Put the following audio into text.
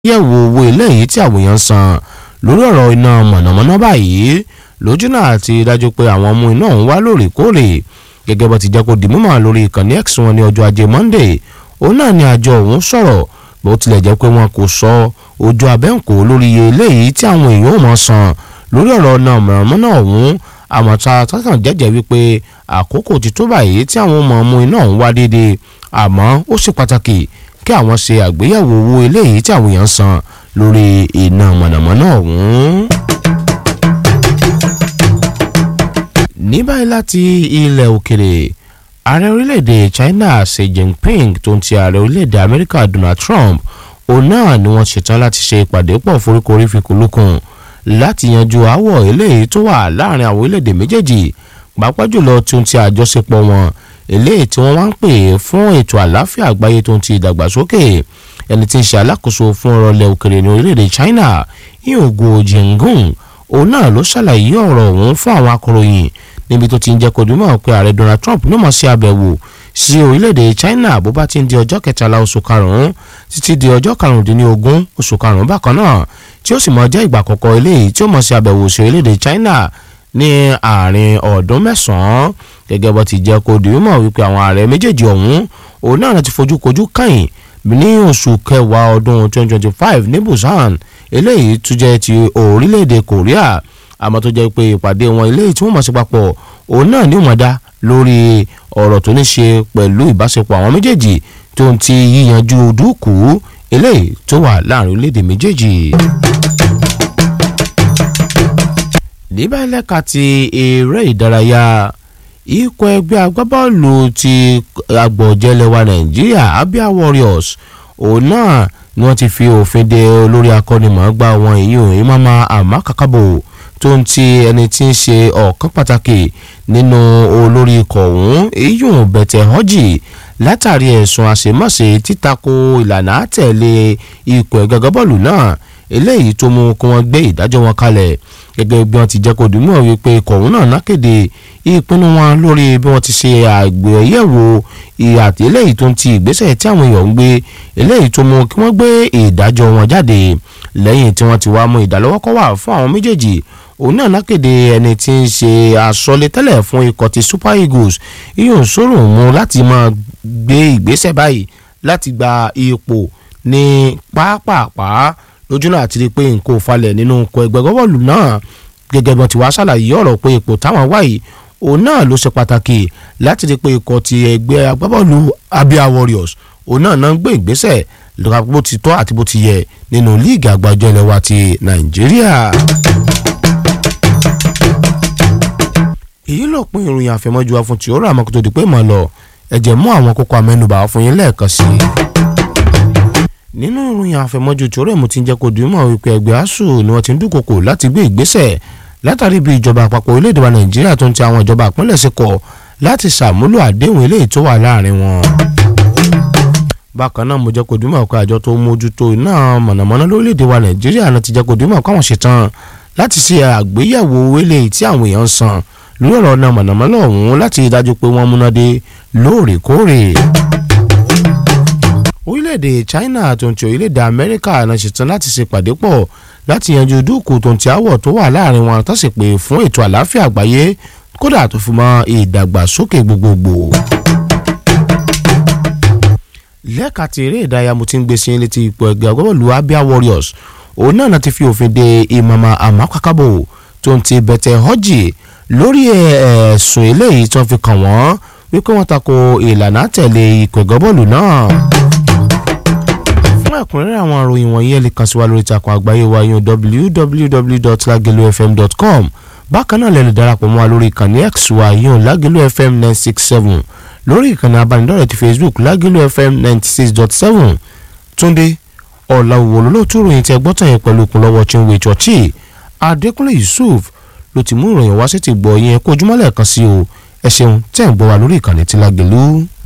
yẹ̀wò owó eléyìí tí àwọn èèyàn san lórí ọ̀rọ̀ iná mọ̀nàmọ́ná báyìí lójúnà àti dájú pé àwọn ọmọ iná ń wá lóòrèkóòrè gẹ́gẹ́ bó ti jẹ́ kó di mímọ̀ lórí ìkànnì x wọn ní ọjọ́ ajé monday òun náà ni àjọ òun sọ̀rọ̀ bó tilẹ̀ jẹ́ pé wọn kò sọ ojú abẹ́ǹkó lórí iye eléyìí tí àwọn èèyàn ò mọ̀ san lórí ọ̀rọ̀ iná mọ̀nàmọ́ná ọ̀hún àmọ̀ta tọ́kàn jẹ́jẹ́ wípé àkókò ti tó báyìí tí àwọn ọmọ ọmọ iná ń wá déédéé àmọ́ ó ṣe pàtàkì kí àwọn ṣe àgbéyẹ̀wò owó eléyìí tí àwọn èèyàn san lórí iná mọ̀nàmọ́ná ọ̀hún. ní báyìí láti ilẹ̀ òkèrè ààrẹ orílẹ̀-èdè China Xi Jinping tó ń ti ààrẹ orílẹ̀-èdè Amẹ́ríkà Donald Trump òun náà ni wọ́n ṣetán láti ṣe ìpàdé pọ̀ foríkorí fikùnlukùn láti yanjú aáwọ̀ eléyìí tó wà láàrin àwọn orílẹ̀-èdè méjèèjì pàápàá jùlọ tó ń ti àjọṣepọ̀ wọn eléyìí tí wọ́n wá ń pè fún ètò àlàáfíà àgbáyé tó ń ti ìdàgbàsókè ẹni tí ń ṣe alákòóso fún ọ̀rọ̀ ilẹ̀ òkèrè ní orílẹ̀-èdè China Yòògùn Òjìngún òun náà ló ṣàlàyé ọ̀rọ̀ ọ̀hún fún àwọn akọ̀ròyìn níbi tó ti ń jẹ́ kó dìímọ̀ pé ààrẹ Donald Trump ní mọ̀ sí àbẹ̀wò sí orílẹ̀-èdè China bó bá ti ń di ọjọ́ kẹtàlá oṣù karùn-ún títí di ọjọ́ karùndínlógún oṣù karùn-ún bákan náà tí ó sì mọ̀ jẹ́ ìgbà àkọ́kọ́ eléyìí tí ó mọ̀ sí àbẹ̀wò sí orílẹ̀-èdè China ní àárín ọdún mẹ́sàn-án gẹ́gẹ́ bó ti jẹ́ kó dìímọ̀ wípé àwọn ààrẹ méjèèjì ọ̀hún òun náà ti fojú kojú kàn ní oṣù kẹwàá ọdún 2025 ní Busan eléyìí tún jẹ́ ti orílẹ̀-èdè Korea àmọ́ tó jẹ́ pé ìpàdé wọn eléyìí tí wọ́n mọ̀ sí papọ̀ òun náà ní ìmọ̀dá lórí ọ̀rọ̀ tó ní ṣe pẹ̀lú ìbáṣepọ̀ àwọn méjèèjì tó ń ti yíyanjú dúkù eléyìí tó wà láàrin orílẹ̀-èdè méjèèjì. níbẹ̀ lẹ́ka ti eré ìdárayá ikọ̀ ẹgbẹ́ agbábọ́ọ̀lù ti agbọ̀jẹ̀lẹ̀wà Nàìjíríà Abia Warriors òun náà ni wọ́n ti fi òfin de olórí akọ́nimọ̀ọ́gbá wọn ìyún Imama Amakakabo tó ń ti ẹni tí ń ṣe ọ̀kan pàtàkì nínú olórí ikọ̀ ọ̀hún iyùn bẹ̀tẹ̀ họ́jì látàrí ẹ̀sùn àṣemáṣe títako ìlànà àtẹ̀lé ikọ̀ ẹ̀gẹ́gẹ́ bọ́ọ̀lù náà eléyìí tó mú kí wọ́n gbé ìdájọ́ wọn kalẹ̀ gẹ́gẹ́ bí wọ́n ti jẹ́ kó dùnmọ̀ wípé ikọ̀ ọ̀hún náà nákéde ìpinnu wọn lórí bí wọ́n ti ṣe àgbéyẹ̀wò ìhàtí eléyìí tó ń ti ìgbésẹ̀ tí àwọn èèyàn ń gbé eléyìí tó mú kí wọ́n gbé ìdájọ́ wọn jáde lẹ́yìn tí wọ́n ti wá mú ìdálọ́wọ́kọ́ wà fún àwọn méjèèjì òun náà lákéde ẹni tí ń ṣe àsọlé tẹ́lẹ̀ fún ikọ̀ ti Super Eagles iyùn sọ̀rọ̀ mú láti máa gbé ìgbésẹ̀ báyìí láti gba ipò ní pápápá lójúnà àti rí i pé nǹkan ò falẹ̀ nínú ikọ̀ ẹgbẹ́ gọ́bọ̀lù náà gẹ́gẹ́ bí wọ́n ti wá ṣàlàyé ọ̀rọ̀ pé ipò táwọn wà yìí òun náà ló ṣe pàtàkì láti rí i pé ikọ̀ ti ẹgbẹ́ agbábọ́ọ̀lù Abia Warriors òun náà náà ń gbé ìgbésẹ̀ lọ́ka bó ti tọ́ àti bó ti yẹ nínú líìgì àgbájọ ilẹ̀ wa ti Nàìjíríà. èyí ló pín ìròyìn àfẹmọ́jú wa fún tí ó rà mọ́ kó tó di pé mọ̀ lọ ẹ̀jẹ̀ mú àwọn kókó amẹ́nubà fún yín lẹ́ẹ̀kan sí i. nínú ìròyìn àfẹmọ́jú tí ó rẹ̀ mú ti ń jẹ́ kó dùn mọ́ wípé ẹgbẹ́ asuu ni wọ́n ti ń dúnkokò láti gbé ìgbésẹ̀ látàrí bí ìjọba àpapọ̀ orílẹ̀-èdè wa nàìjíríà tó ń ti àwọn ìjọba àpínlẹ̀ sí kọ̀ láti ṣàmúlò àdéhùn eléyìí tó wà láàrin wọn. bákan náà mo jẹ́ kó dùn mọ́ pé àjọ tó mójútó iná mọ̀nàmọ́ná lórílẹ̀-èdè wa nàìjíríà náà ti jẹ́ kó dùn mọ́ káwọn ṣetán láti ṣe àgbéyẹ̀wò eléyìí tí àwọn èèyàn ń san lórí ọ̀rọ̀ náà mọ̀nàmọ́ná ọ̀hún láti dájú pé wọ́n múná dé lóòrèkóòrè. orílẹ̀-èdè China tó ń ti orílẹ̀-èdè Amẹ́ríkà náà ṣetán láti ṣe pàdé pọ̀ láti yanjú dúkù tó ń ti àwọ̀ tó wà láàrin wọn tó sì pé fún ètò àlàáfíà àgbáyé kódà tó fi mọ́ ìdàgbàsókè gbogbogbò. lẹ́ka ti eré ìdárayá mo ti ń gbé sí létí ipò ẹgbẹ́ agbábọ́ọ̀lù Abia Warriors òun náà ti fi òfin de Imama Amakakabo tó ń ti bẹ̀tẹ̀ họ́jì lórí ẹ̀sùn eléyìí tí wọ́n fi kàn wọ́n wípé wọ́n tako ìlànà àtẹ̀lé ikọ̀ ẹ̀gọ́bọ́ọ̀lù náà. fún ẹ̀kúnrẹ́rẹ́ àwọn àròyìn wọ̀nyí ẹ lè kàn sí wa lórí ìtàkùn àgbáyé wa yín www.lagelofm.com bákan náà lè lè darapọ̀ mọ́ wa lórí ìkànnì x wa yín lagelu fm nine six seven lórí ìkànnì abánidọ́rẹ̀ ti facebook lagelu fm ninety six dot seven túndé ọ̀làwùwò lólótú ròyìn tí ẹ gbọ́tàn yẹn pẹ̀lú ìkúnlọ́wọ́ chinwe chọ́ọ̀chì adékúnlé yusuf ló ti mú ìròyìn wá sí ti gbọ́ yẹn kó ojúmọ́lẹ̀ kan sí o ẹ ṣeun tẹ́ ń gbọ́ wa lórí ìkànnì tí Lágelú.